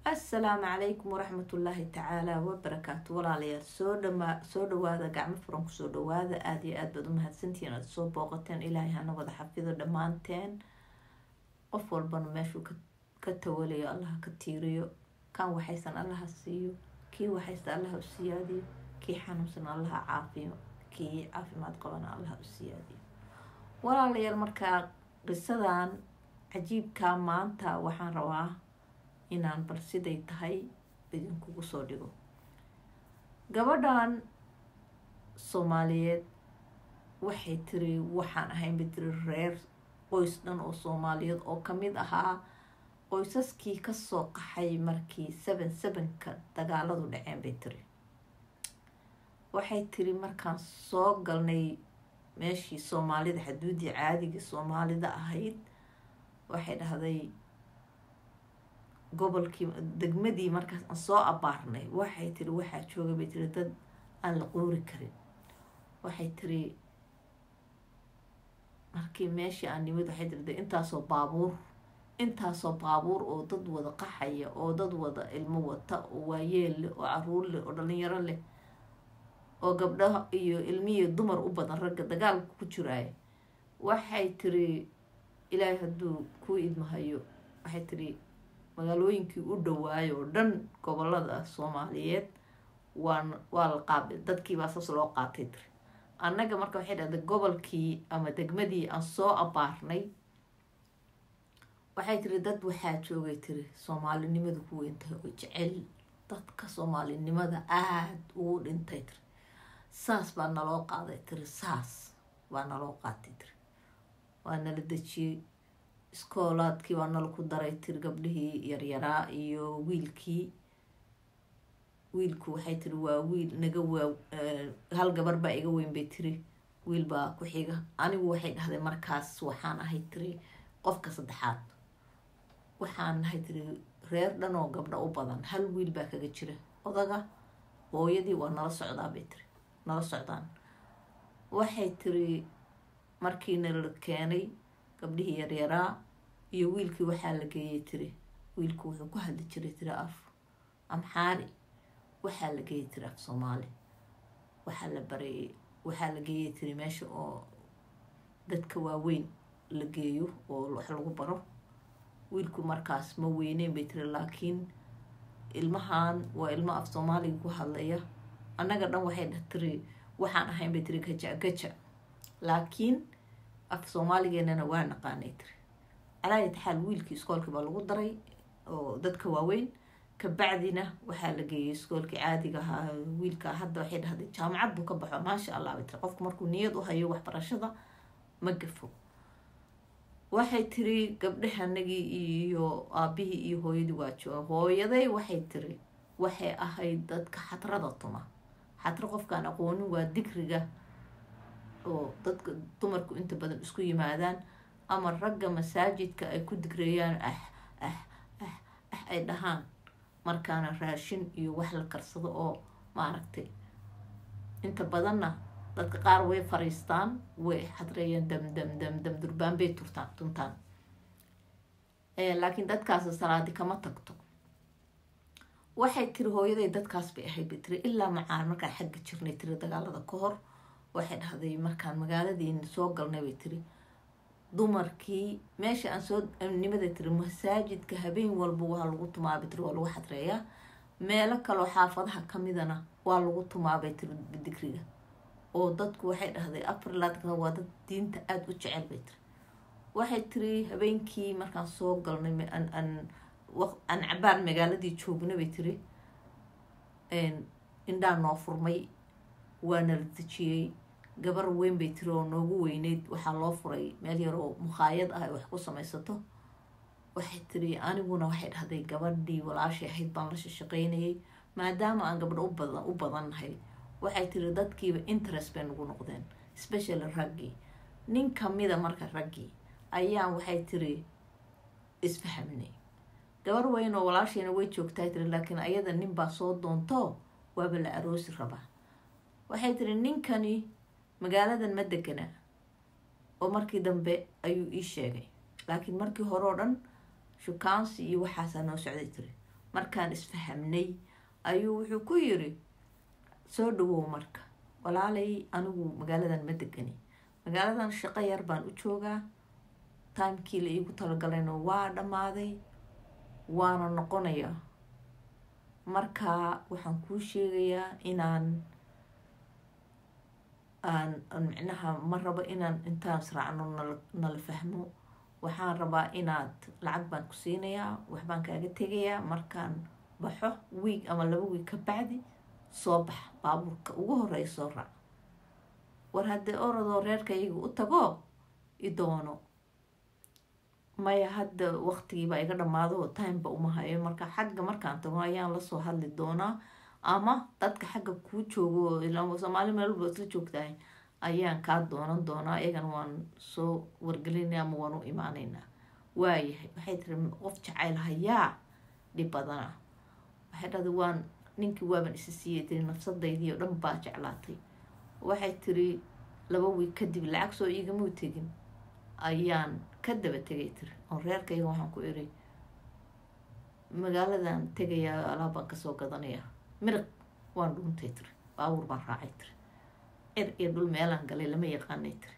assalaamu calaykum waraxmatullaahi tacaala wabarakaatu walaalayaal soo dhamaa soo dhawaada gacmo furan kusoo dhawaada aada iyo aad baad u mahadsantihiin aada soo booqateen ilaahay hana wada xafido dhammaanteen qof walbana meeshuu ka tawalayo allaha ka tiiriyo kan waxaysan allaha siiyo kii waxaysta allaha u siyaadiyo kii xanuunsan allaha caafiyo kii caafimaad qabana allaha u siyaadiyo walaalayaal markaa qisadan cajiibkaa maanta waxaan rabaa inaan bal siday tahay idinkugu soo dhigo gabadhan soomaaliyeed waxay tiri waxaan ahaynba tiri reer qoys dhan oo soomaaliyeed oo kamid ahaa qoysaskii kasoo qaxay markii seven sevenka dagaaladu dhaceen bay tiri waxay tiri markaan soo galnay meeshii soomaalida xaduudii caadigii soomaalida ahayd waxay dhahday gobolkii degmadii markaas aan soo abaarnay waxay tiri waxaa jooga bay tiri dad aan la qoori karin waxay tiri markii meeshii aan nimid waxay tiri de intaasoo baabuur intaasoo baabuur oo dad wada qaxaya oo dad wada ilmo wata oo waayeel leh oo caruur leh oo dhalinyaro leh oo gabdhaha iyo ilmihiyo dumar u badan ragga dagaalka ku jiraaya waxay tiri ilaahay hadduu kuu idmahayo waxay tiri magaalooyinkii u dhawaayo oo dhan gobolada soomaaliyeed waan waa la qaabi dadkiibaa saas loo qaatay tiri annaga marka waxay dhahday gobolkii ama degmadii aan soo abaarnay waxay tiri dad waxaa joogay tiri soomaalinimada ku weyntahay oo jecel dadka soomaalinimada aada ugu dhintay tiri saas baa naloo qaaday tiri saas baa naloo qaatay tiri waa nala dejiyey iskoolaadkii waa nala ku daray tiri gabdhihii yaryaraa iyo wiilkii wiilku waxay tiri waa wiil naga waa hal gabar baa iga weyn bay tiri wiil baa ku xiga anigu waxay dhahday markaas waxaan ahay tiri qofka saddexaad waxaan nahay tiri reer dhan oo gabdho u badan hal wiil baa kaga jira odaga hooyadii waa nala socdaa bay tiri nala socdaan waxay tiri markii nala keenay gabdhihii yaryaraa iyo wiilkii waxaa la geeyay tiri wiilku wuxuu ku hadli jiray tiri af amxaari waxaa la geeyay tiri af soomaali waxaa la baray waxaa la geeyay tiri meesha oo dadka waaweyn la geeyo oo wax lagu baro wiilku markaas ma weyneyn bay tiri laakiin ilmahan waa ilmo af soomaaliga ku hadlaya annaga dhan waxay dha tiri waxaan ahayn bay tiri gaja gaja laakiin af soomaaligeenana waa naqaanay tiri calaayat xaal wiilkii iskoolkii baa lagu daray oo dadka waaweyn kabacdina waxaa la geeyay iskoolkii caadiga ahaa wiilka hadda waxay dhahday jaamacad buu ka baxo maasha allah bay tiri qofku markuu niyad u hayo waxbarashada ma gafo waxay tiri gabdhahanagii iyo aabihii iyo hooyadii waa jooga hooyaday waxay tiri waxay ahayd dadka xadrada tuma xadro qofkaan aqoonin waa digriga oo dadka dumarku inta badan isku yimaadaan ama ragga masaajidka ay ku digreeyaan ah ah ah ah ay dhahaan markaana raashin iyo wax la karsado oo maaragtay inta badanna dadka qaar way fariistaan way xadreeyaan dam dam dam dam durbaan bay turtaan tuntaan laakiin dadkaasi salaadi kama tagto waxay tiri hooyaday dadkaas bay ahayd bay tiri ilaa macaan markaan xagga jirnay tiri dagaalada ka hor waxay dhahday markaan magaaladiina soo galnay bay tiri dumarkii meesha aan soo nimada tiri masaajidka habeen walba waa lagu tumaabay tiri waa lagu xadreeyaa meelo kaloo xaafadaha kamidana waa lagu tumaabay tiri digriga oo dadku waxay dhahday afrilaadka waa dad diinta aada u jecel bay tiri waxay tiri habeenkii markaan soo galnay aan cabaar magaaladii joogna bay tiri indhaa noo furmay waa nala dejiyey gabar weyn bay tiri oo noogu weyneyd waxaa loo furay meel yar oo mukhaayad ah ay wax ku samaysato waxay tiri aniguna waxay dhahday gabadhii walaashay ahayd baan la shashaqeynayay maadaama aan gabdho ubadan u badannahay waxay tiri dadkiiba interest bay nagu noqdeen specially raggii nin kamida marka raggii ayaan waxay tiri isfahamnay gabar weyn oo walaashayna way joogtaa tiri laakiin ayada nin baa soo doonto waaba la aroosi rabaa waxay tiri ninkani magaaladan ma degana oo markii dambe ayuu ii sheegay laakiin markii hore oo dhan shukaansi iyo waxaasaa noo socday tiri markaan isfahamnay ayuu wuxuu ku yiri soo dhawow marka walaalay anigu magaaladan ma degani magaaladan shaqo yar baan u joogaa timekii la iigu talagalayna waa dhammaaday waana noqonayaa marka waxaan kuu sheegayaa inaan aan micnaha ma rabo inaan intaan israacno nala fahmo waxaan rabaa inaad lacag baan ku siinayaa waxbaan kaaga tegayaa markaan baxo wiig ama laba wiig ka bacdi soo bax baabuurka ugu horeeya soo raac war haddii oradoo reerka iyaga u tago i doono maya hadda waqtigiibaa iga dhammaado timeba uma hayo marka xagga markaan tago ayaan lasoo hadli doonaa ama dadka xagga kuu joogo ilaa soomaali meel walba isla joogtahay ayaan kaa doonan doonaa iyagana waan soo wargelinaya ama waan u imaaneynaa waayahay waxay tiri qof jacayl hayaa dhib badana waxay dhahday waan ninkii waaban isa siiyay tiri nafsadaydii oo dhan baa jeclaatay waxay tiri laba wiig kadib lacag soo iigamuu tegin ayaan ka daba tegay tiri oo reerkayga waxaan ku iri magaaladan tegayaa alaabaan kasoo gadanayaa miraq waan dhuuntay tiri baabuur baan raacay tiri cir iyo dhul meelaan galay lama yaqaanay tiri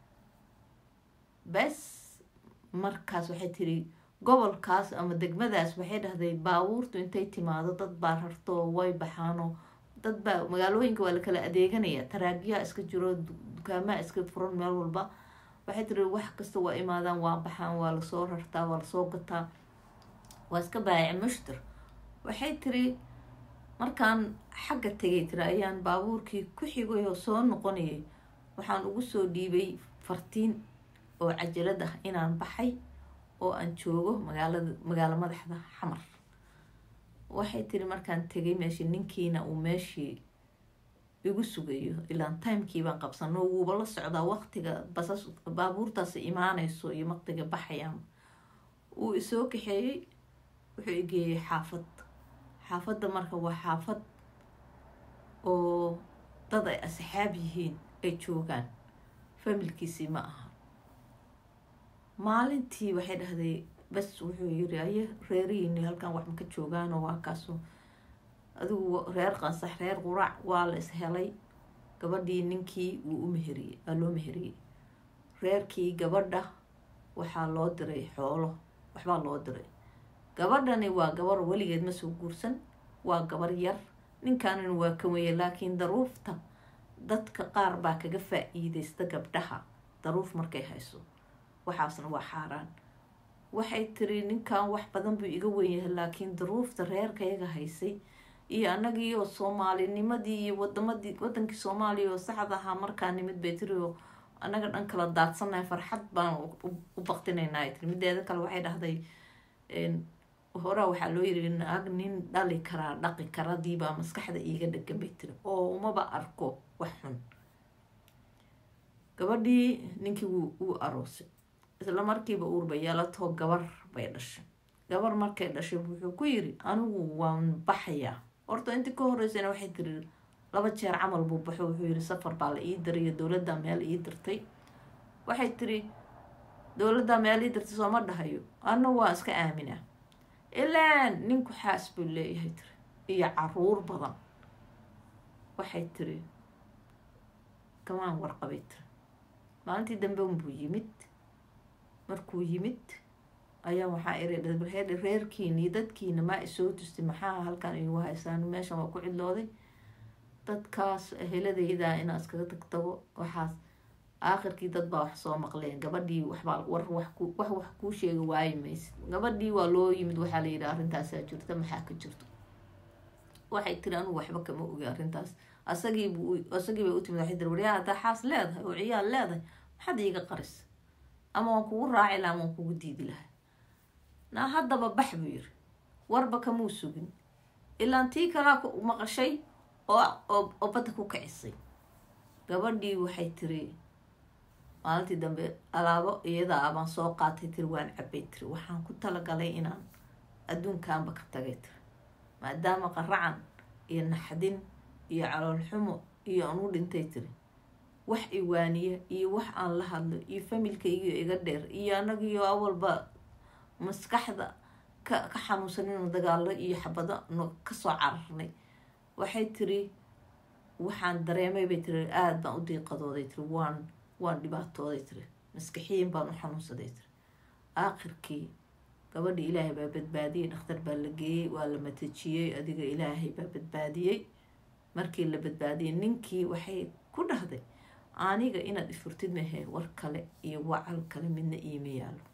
bes markaas waxay tiri gobolkaas ama degmadaas waxay dhahday baabuurtu intay timaado dad baa rarto way baxaano dad baa magaalooyinka waa la kala adeeganaya taraagyaa iska jiro dukaamaa iska furan meel walba waxay tiri wax kasta waa imaadaan waa baxaan waa lasoo rartaa waa lasoo gataa waa iska baayac mushtir waxay tiri markaan xagga tegay tiri ayaan baabuurkii ku xigay oo soo noqonayay waxaan ugu soo dhiibay fartiin oo cajalad ah inaan baxay oo aan joogo magaalada magaalo madaxda xamar waxay tiri markaan tegay meeshii ninkiina uu meeshii igu sugayo ilaan timekii baan qabsano wuuba la socdaa waqtiga basas baabuurtaasi imaanayso iyo waqtiga baxayaan uu isoo kaxeeyey wuxuu igeeyey xaafad xaafadda marka waa xaafad oo dad ay asxaab yihiin ay joogaan familkiisii ma aha maalintii waxay dhahday bas wuxuu yiri aye reerihiini halkan wax maka joogaanoo waa kaaso adigu reer qansax reer quraac waa la is helay gabadhii ninkii wuu u meheriyey waa loo meheriyey reerkii gabadha waxaa loo diray xoolo waxbaa loo diray gabadhani waa gabar weligeed ma soo guursan waa gabar yar ninkanina waa ka weye laakiin daruufta dadka qaar baa kaga faa-iideysta gabdhaha daruuf markay hayso waxaasna waa xaaraan waxay tiri ninkan wax badan buu iga wenyahay laakiin daruufta reerkayaga haysay iyo annagii oo soomaalinimadii iyo wadamadii wadankii soomaaliya oo saxda ahaa markaa nimid bay tiri oo annaga dhan kala daadsannahay farxad baan u baqtinaynaa tiri mideeda kale waxay dhahday horaa waxaa loo yiri naag nin dhali karaa dhaqi karadiibaa maskaxda iiga dhegan bay tiri oo umaba arko wax xun gabadhii ninkii wuu aroosay isla markiiba uurba yeelatoo gabar bay dhashay gabar markay dhashay wuxuu ku yiri anigu waan baxayaa horta intii ka horeysana waxay tiri laba jeer camal buu baxo wuxuu yiri safar baa la ii diray iyo dowladda meel ii dirtay waxay tiri dowladda meel ii dirtay sooma dhahayo anna waa iska aaminaa ilaan ninku xaas buu leeyahay tiri iyo caruur badan waxay tiri kamaan warqabay tiri maalintii dambe unbuu yimid markuu yimid ayaa waxaa iri reer reerkiini dadkiina maa isoo tustay maxaa halkan igu haysaan meeshan waa ku cidlooday dadkaas heladayda inaa iskaga tagtago waxaas aakhirkii dad baa wax soo maqleen gabadhii waxbaa war wax wax wax kuu sheega waayi maysid gabadhii waa loo yimid waxaa la yidhi arrintaasaa jirta maxaa ka jirto waxay tiri anugu waxba kama ogi arrintaas asagiibu asagii bay u timid waxay tiri waryaa haddaa xaas leedahay oo ciyaal leedahay maxaad iiga qaris ama waan kugu raaci laha ama waan kugu diidi lahay naa haddaba bax buu yiri warba kamuu sugin ilaan tii kalaa maqashay oo oo badda ku kicisay gabadhii waxay tiri maalintii dambe alaabo iyadaa abaan soo qaatay tiri waan cabay tiri waxaan ku talagalay inaan adduunkaanba ka tagay tiri maadaama qaracan iyo naxdin iyo caloolxumo iyo aan u dhintay tiri wax iwaaniya iyo wax aan la hadlo iyo familkaygiio iga dheer iyo anagiyo awalba maskaxda ka ka xanuunsanayno dagaalo iyo xabado no kasoo cararnay waxay tiri waxaan dareemay bay tiri aada baan u diiqadooday tiri waan waan dhibaatooday tiri maskaxiyin baan u xanuunsaday tiri aakhirkii gabadhi ilaahay baa badbaadiyey dhakhtar baa la geeyey waa la matajiyey adiga ilaahay baa badbaadiyey markii la badbaadiyey ninkii waxay ku dhahday aniga inaad ifurtid mahe war kale iyo wacal kale midna iima yaalo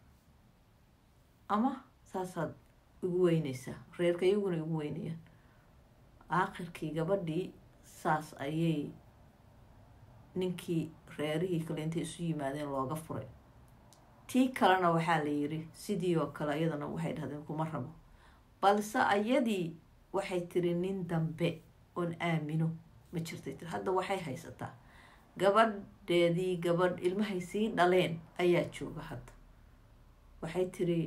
ama saasaad igu weyneysaa reerka iyaguna igu weynayaan aakhirkii gabadhii saas ayay ninkii reerihii kale intay isu yimaadeen looga furay tii kalena waxaa la yiri sidii oo kale iyadana waxay dhahdeen kuma rabo balse ayadii waxay tiri nin dambe oon aamino ma jirtay tiri hadda waxay haysataa gabadheedii gabadh ilmahay sii dhaleen ayaa jooga hadda waxay tiri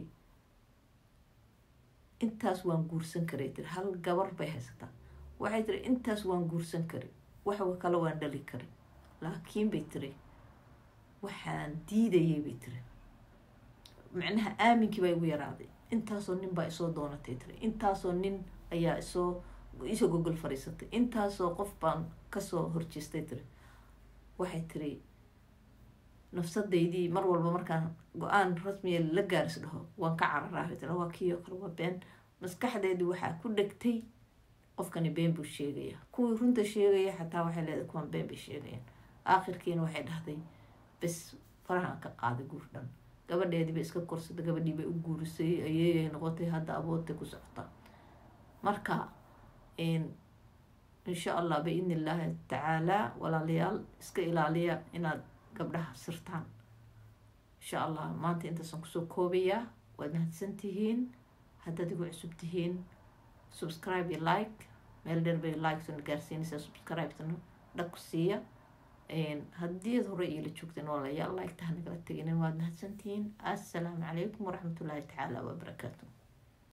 intaas waan guursan karay tiri hal gabar bay haysataa waxay tiri intaas waan guursan kari wax kale waan dhali kari laakiin bay tiri waxaan diidayay bay tiri macnaha aaminkii baa igu yaraaday intaasoo nin baa isoo doonatay tiri intaasoo nin ayaa isoo isoo gogol fadhiisatay intaasoo qof baan kasoo horjeestay tiri waxay tiri nafsadaydii mar walba markaan go-aan rasmiya la gaaris dhaho waan ka cararaabay tiri waa kiioo kale waa been maskaxdeedii waxaa ku dhegtay qofkani been buu sheegaya kuwii runta sheegaya xataa waxay leedahay kuwan been bay sheegayaan aakhirkiina waxay dhahday bes farahan ka qaaday guur dhan gabadheedii bay iska korsatay gabadhii bay u guurisay ayeeyay noqotay hadda aboodtay ku socota marka insha allah biidni illaahi tacaalaa walaalayaal iska ilaaliya inaad gabdhaha sirtaan insha allah maanta intaasaan kusoo koobayaa waad mahadsan tihiin haddaad igu cusub tihiin subscribe iyo like meel dheer bay likesona gaarsiinaysaa subscribe-tana dhag ku siiya haddii ad hore iila joogteen walaalayaal like taha nagala teginin waad mahadsantihiin assalaamu calaykum waraxmatullaahi tacaala wabarakaatu